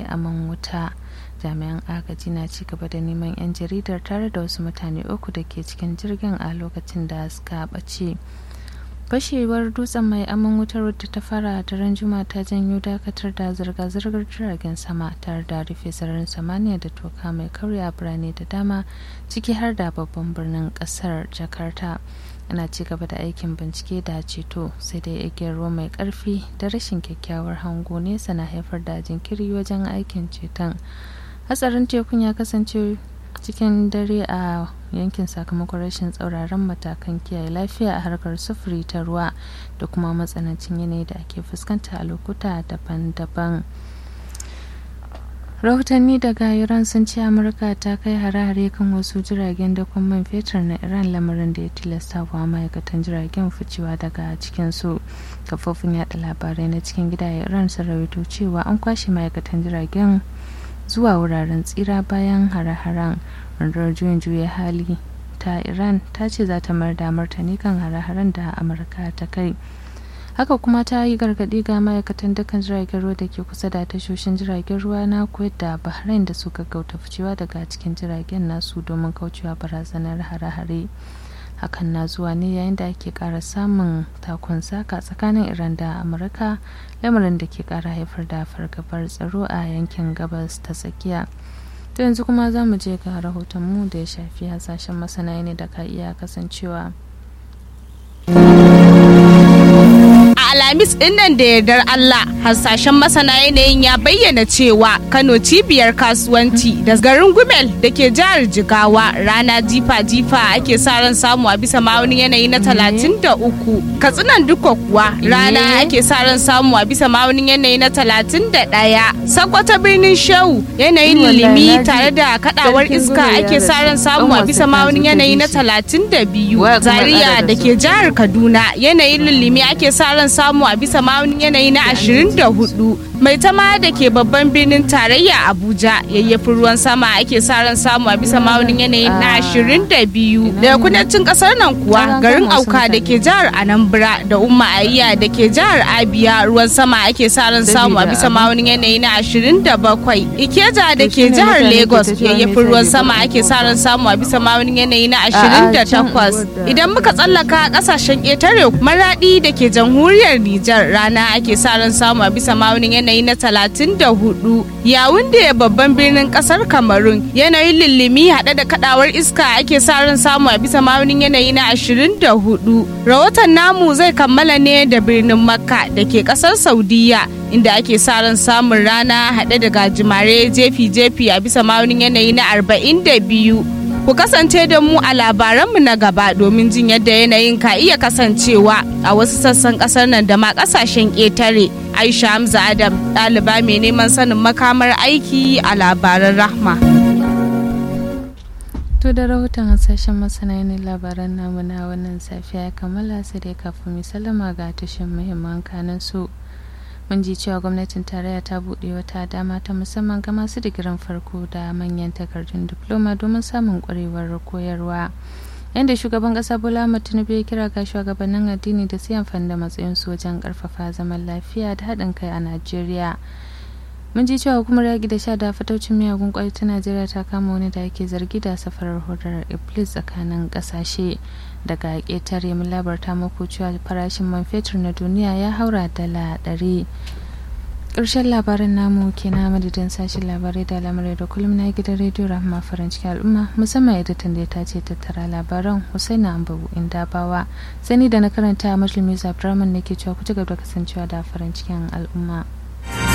aman wuta jami'an agaji na ci gaba da neman 'yan jaridar tare da wasu mutane uku da ke cikin jirgin a lokacin da suka ɓace fashewar dutsen mai aman wutar wadda ta fara a daren juma ta janyo dakatar da zirga-zirgar jiragen sama tare da rufe sararin samaniya da toka mai karya birane da dama ciki har da babban birnin kasar jakarta ana ci gaba da aikin bincike da ceto sai dai igiyar ruwa mai karfi da rashin kyakkyawar hango nesa na haifar da jinkiri wajen aikin ceton hatsarin tekun ya kasance cikin dare a yankin sakamakon rashin tsauraran matakan kiyaye lafiya a harkar sufuri ta ruwa da kuma matsanancin yanayi da ake fuskanta a lokuta daban-daban rahotanni daga iran sun ce amurka ta kai hare-hare kan wasu jiragen dakon man fetur na iran lamarin da ya tilasta wa ma'aikatan jiragen ficewa daga cikinsu kafofin yada labarai na cikin gida iran sun rawaito cewa an kwashe ma'aikatan jiragen zuwa wuraren tsira bayan hare-haren rundunar juyin juya hali ta iran ta ce za ta mayar da martani kan hare-haren da amurka ta kai haka kuma ta yi gargaɗi ga ma'aikatan dukkan jiragen ruwa da ke kusa da tashoshin jiragen ruwa na kuwait da bahrain da su gaggauta ficewa daga cikin jiragen nasu domin kaucewa barazanar hare-hare hakan na zuwa ne yayin da ake ƙara samun takun saka tsakanin iran da amurka lamarin da ke ƙara haifar da fargabar tsaro a yankin gabas ta tsakiya to yanzu kuma za mu je ga rahotonmu da ya shafi hasashen masana ne da ka iya kasancewa Alhamis dinnan da yardar Allah hasashen masana yanayin ya bayyana cewa Kano cibiyar kasuwanci da garin Gumel da ke jihar Jigawa rana jifa-jifa ake sa ran samu a bisa ma'aunin yanayi na 33 Katsinan duka kuwa rana ake sa ran samu a bisa ma'aunin yanayi na 31 Sakwata birnin Shehu yanayin lilimi tare da kadawar iska ake sa ran samu a bisa ma'aunin yanayi na 32 Zaria da ke jihar Kaduna yanayin lilimi ake sa ran samu a bisa ma'aunin yanayi na 24 mai tama da ke babban birnin tarayya abuja yayyafin ruwan sama ake sa ran samu a bisa ma'aunin yanayi na 22 daga kudancin kasar nan kuwa garin auka da ke jihar anambra da umma ayya da ke jihar abia ruwan sama ake sa ran samu a bisa ma'aunin yanayi na 27 ikeja da ke jihar lagos yayyafin ruwan sama ake sa ran samu a bisa ma'aunin yanayi na 28 idan muka tsallaka kasashen ƙetare maradi da ke jamhuriyar Nijar rana ake sa ran samu a bisa ma'aunin yanayi na 34 yawun da babban birnin kasar Kamarun yanayin lillimi haɗe da kadawar iska ake sa ran samu a bisa ma'aunin yanayi na 24 rahoton namu zai kammala ne da birnin Makka da ke kasar Saudiya inda ake sa ran samun rana haɗe da gajimare jefi-jefi a bisa ma'aunin yanayi na 42 Ku kasance da mu a labaranmu na gaba domin jin yadda yanayin ka iya kasancewa a wasu sassan kasar nan da ma kasashen ƙetare. Aisha Hamza Adam ɗaliba mai neman sanin makamar aiki a labaran rahma. To da rahoton hasashen masana ne labaran namu na wannan safiya ya kammala sai dai kafin mu sallama ga tushen muhimman kanan su. mun ji cewa gwamnatin tarayya ta buɗe wata dama ta musamman ga masu digirin farko da manyan takardun diploma domin samun ƙwarewar koyarwa yadda shugaban ƙasa bola ahmad tinubu ya kira ga shugabannin addini da su amfani da matsayinsu wajen ƙarfafa zaman lafiya da haɗin kai a najeriya mun ji cewa hukumar yaƙi da sha da fataucin miyagun ƙwai ta najeriya ta kama wani da ake zargi da safarar hodar iblis tsakanin ƙasashe daga ƙetare mun labarta muku cewa farashin man fetur na duniya ya haura dala ɗari ƙarshen labarin namu ke na madadin sashen labarai da lamarai da kullum na gidan rediyo rahama farin cikin al'umma musamman editan da ta ce tattara labaran husaina ambabu inda bawa sani da na karanta a majalimin abdurrahman ne ke cewa ku ci gaba da kasancewa da farin cikin al'umma